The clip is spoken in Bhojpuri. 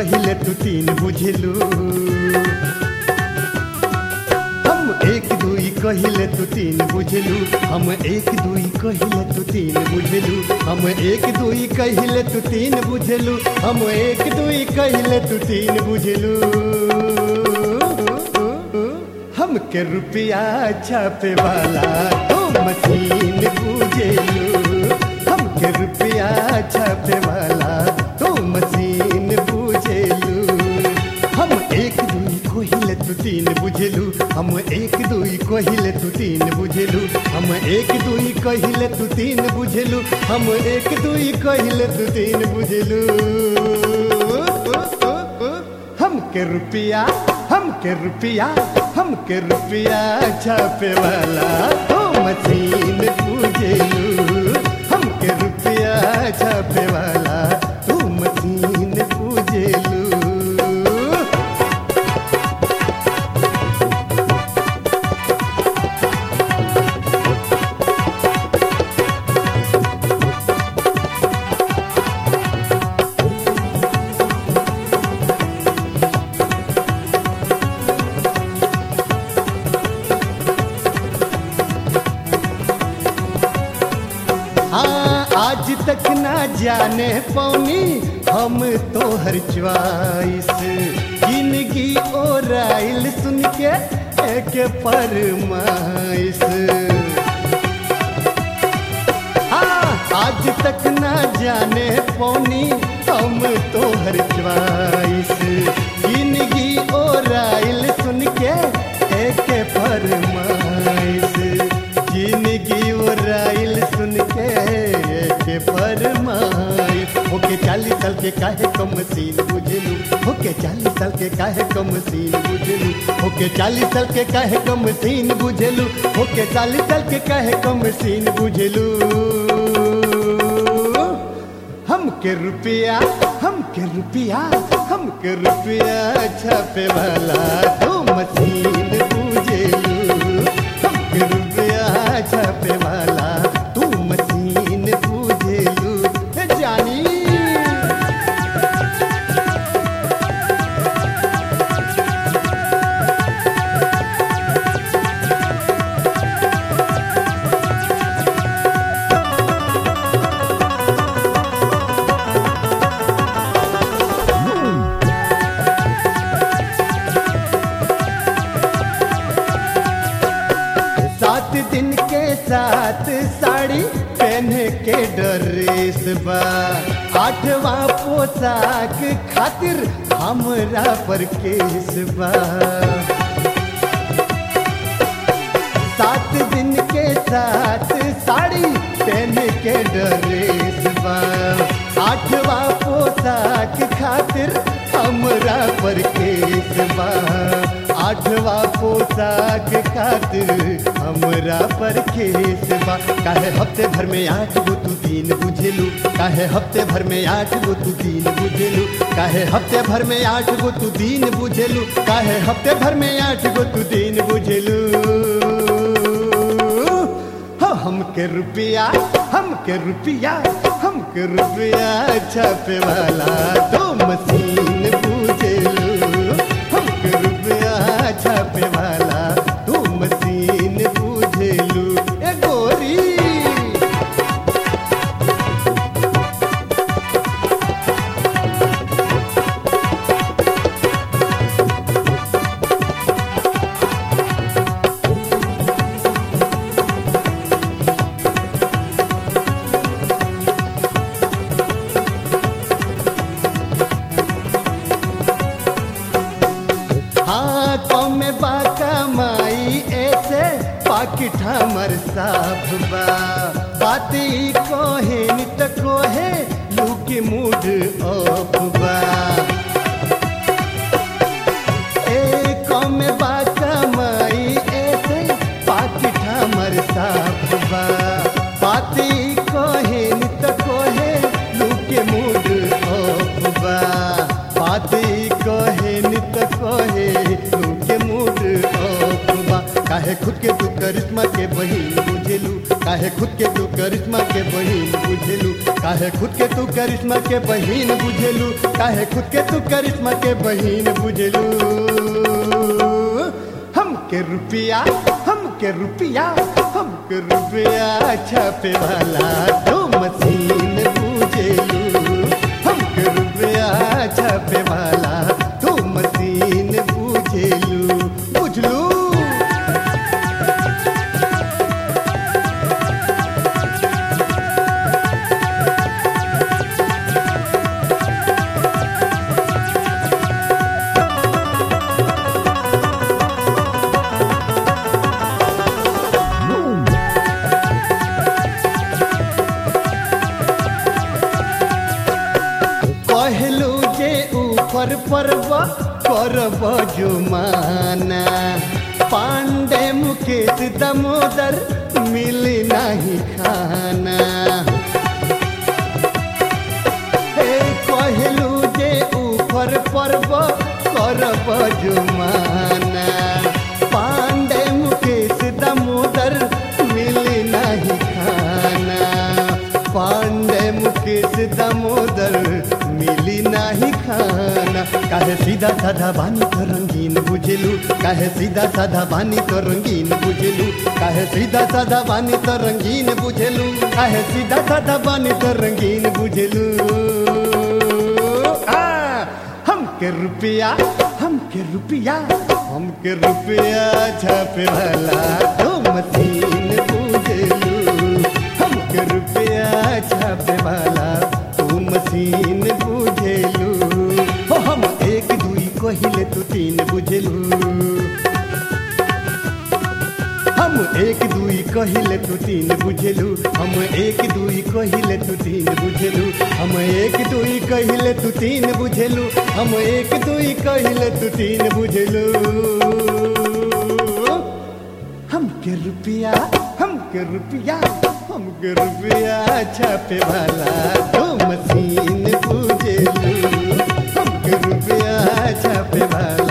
कहिले तू तीन बुझलू हम एक दुई कहिले तू तीन बुझलू हम एक दुई कहिले तू तीन बुझलू हम एक दुई कहिले तू तीन बुझलू हम एक दुई कहिले तू तीन बुझलू हमके रुपया छापे वाला तो मशीन बुझेलू हमके रुपया छापे वाला तो मशीन बुझेलू हम एक दुई कोहिले तू तीन बुझेलू हम एक दुई कोहिले तू तीन बुझेलू हम एक दुई कहिले तू तीन बुझेलू हम एक दुई कहिले तू तीन बुझेलू हमके रुपया हमके रुपया हमके रुपया छापे वाला तो मशीन पूजेलू हमके रुपया छापे वाला तू मशीन पूजेलू हाँ आज तक ना जाने पौनी हम तो हर च्वाइस जिंदगी और आइल सुन के एक फरमाइश हाँ आज तक ना जाने पौनी हम तो हर च्वाइस जिंदगी और आइल सुन के एक फरमाइश जिंदगी और आइल सुन के एक फरमाइश होके चालीस साल के काहे कम सीन बुझलू होके चालीस साल के काहे कम सीन बुझलू होके चालीस साल के काहे कम सीन बुझलू होके चालीस साल के काहे कम सीन बुझलू हमके रुपया हमके रुपया हमके रुपया छापे वाला तो मशीन पूजेलू हमके रुपया छापे वाला तू मशीन पूजेलू ए जानी सात दिन के साथ साड़ी पहन के ड्रेस बा आठवां पोशाक खातिर हमरा पर केस बा सात दिन के साथ साड़ी पहन के ड्रेस बा आठवां पोशाक खातिर हमरा पर केस बा आठवां पोशाक खातिर हमरा पर केस बा काहे हफ्ते भर में आठ गो तू तीन बुझेलू काहे हफ्ते भर में आठ गो तू तीन बुझेलू काहे हफ्ते भर में आठ गो तू तीन बुझेलू काहे हफ्ते भर में आठ गो तू तीन बुझेलू हो हमके रुपया हमके रुपया हमके रुपया छापे वाला दो मशीन पूजेलू हमके रुपया छापे वाला दो मशीन पूजेलू ए गोरी हाँ कम बाका माई ऐसे पाकिट हमर साफ बा बात ई कोहे नित कोहे लूकी मूड ऑफ बा ए कम बाका माई ऐसे पाकिट हमर साफ बा बात ई कोहे नित कोहे लूके मूड ऑफ बा बात ई कोहे नित कोहे लूके मूड ऑफ बा काहे खुद के तू करिश्मा के बहिन बुझेलू काहे खुद के तू करिश्मा के बहिन बुझेलू काहे खुद के तू करिश्मा के बहिन बुझेलू काहे खुद के तू करिश्मा के बहिन बुझेलू हम के रुपया हम के रुपया हम के रुपया छापे वाला तो मशीन बुझेलू हम के रुपया छापे वाला तो मशीन बुझेलू बुझलू कहलू जे ऊपर परब करब जुमाना पांडे मुकेश दमोदर मिली नहीं खाना हे कहलू जे ऊपर परब करब जुमाना पांडे मुकेश दमोदर मिली नहीं खाना पांडे मुकेश दामोदर मिली नाही खाना काहे सीधा साधा बानी तो रंगीन बुझेलू काहे सीधा साधा बानी तो रंगीन बुझेलू काहे सीधा साधा बानी तो रंगीन बुझेलू काहे सीधा साधा बानी तो रंगीन बुझेलू आ, हम के रुपया हम के रुपया हम के रुपया छापे वाला तो मशीन बुझेलू हम के रुपया छापे वाला तू मशीन बुझेलू हो हम एक दुई कहिले तू तीन बुझेलू हम एक दुई कहिले तू तीन बुझेलू हम एक दुई कहिले तू तीन बुझेलू हम एक दुई कहिले तू तीन बुझेलू हम एक दुई कहिले तू तीन बुझेलू हम के रुपया हम के रुपया हम के रुपया छापे वाला दो मशीन बुझेलू हम के रुपया छापे वाला